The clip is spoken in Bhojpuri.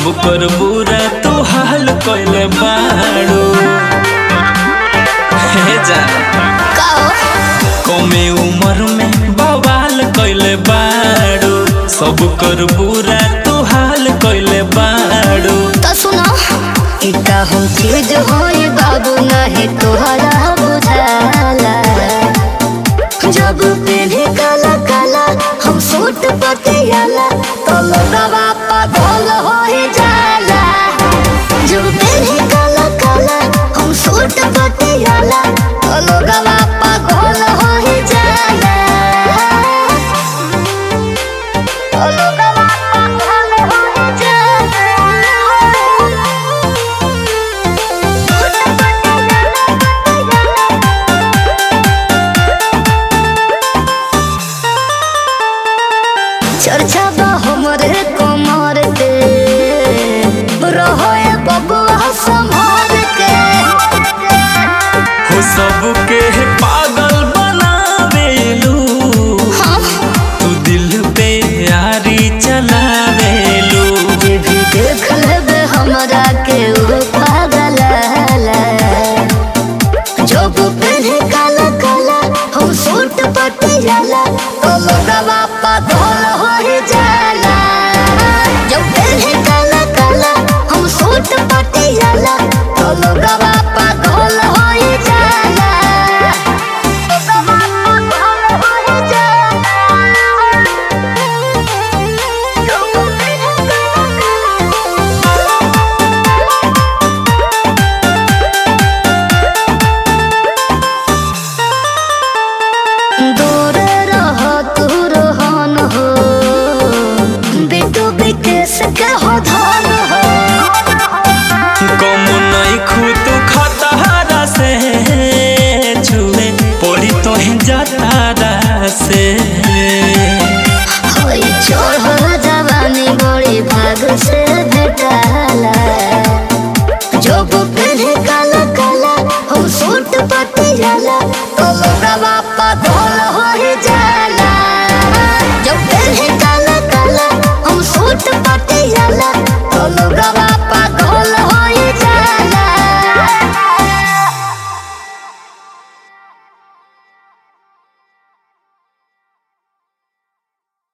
सब कर बुरा तू हाल कइले बाड़ू हे जान काओ कमे उम्र में बवाल कइले बाड़ू सब कर बुरा तू हाल कइले बाड़ू तो सुनो इता हो चीज होई बाबू नाही तोहरा बुझाला जब पहने काला काला हम सूट पतियाला तो लोगवा पागल होई जाला जब पहने काला काला हम सूट पतियाला तो लोगवा पागल होई जाला तो लोगवा पागल होई जाला चर्चा बा हमरे कमर के रहोए बबुआ संभाल के हो सबके पागल बनावेलू हम तू दिल पे यारी चलावेलू जे भी देख लेबे हमरा के वो पागल जब पहने काला काला हम सूट पटियाला तो लोगवा पागल हो जाला जब पहने काला काला हम सूट पटियाला तो लोगवा पागल हो जाला लोगवा पागल हो जाला जब पहने दूर रह तू रोहन हो बेटू विकेश के हो धन हो कम नहीं खुद खतहारा से छुए पड़ी तो ही जतारा से होई चोर हो जवानी बड़ी भाग से